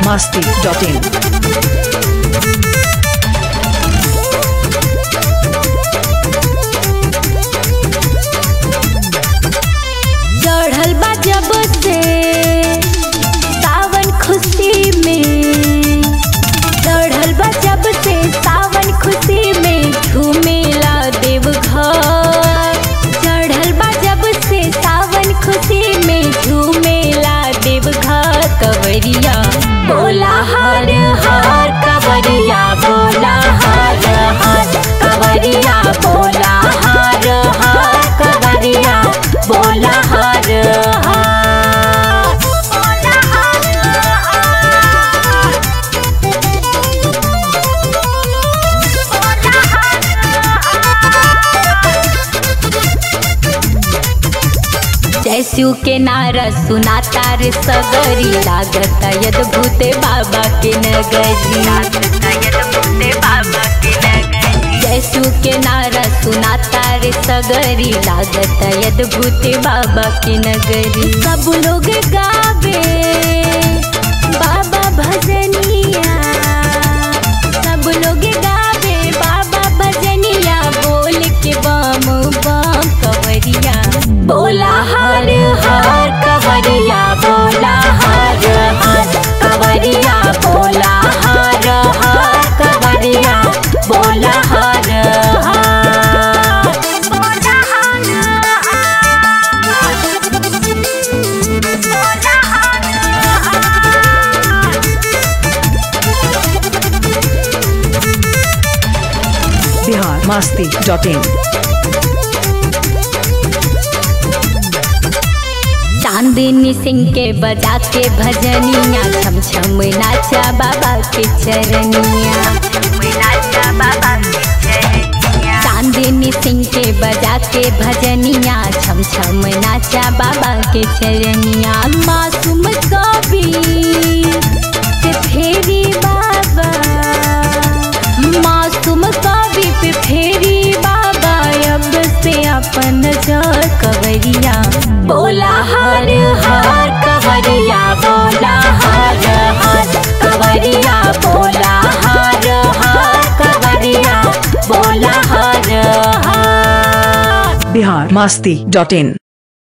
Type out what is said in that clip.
masti.in. चढ़ल बा जब से सावन खुशी में चढ़ल बा जब से सावन खुशी में झूमेला देवघर चढ़ल बा जब से सावन खुशी में झूमेला देवघर कवरिया बोला हर हर कवरिया बोला हर हर कवरिया बोला हर हर कवरिया बोला हर हर बोला हर जैसू के नारा सुनाता रे सगरी लागत यदभूते बाबा के नगरी जैसू के नारा सुनाता रे सगरी लागत यदभूते बाबा के नगरी सब लोग गावे बाबा भजनिया सब लोग गावे बाबा भजनिया बोल के बम बम कवरिया बोला हर हर कवरिया बोला हर हर कवरिया बोला हर हर कवरिया बोला हर हर बोला हर Bihar masti.in. चांदनी सिंह के बजा के भजनिया छम छम नाचा बाबा के चरनिया चांदनी सिंह के बजा के भजनिया छम छम नाचा बाबा के चरनिया मासूम कवि पे फेरी बाबा मासूम कवि पे फेरी बाबा अब से अपन जर कवरिया बोला हर हर कवरिया बोला हर हर कवरिया बोला हर हर कवरिया बोला हर हर Bihar masti.in.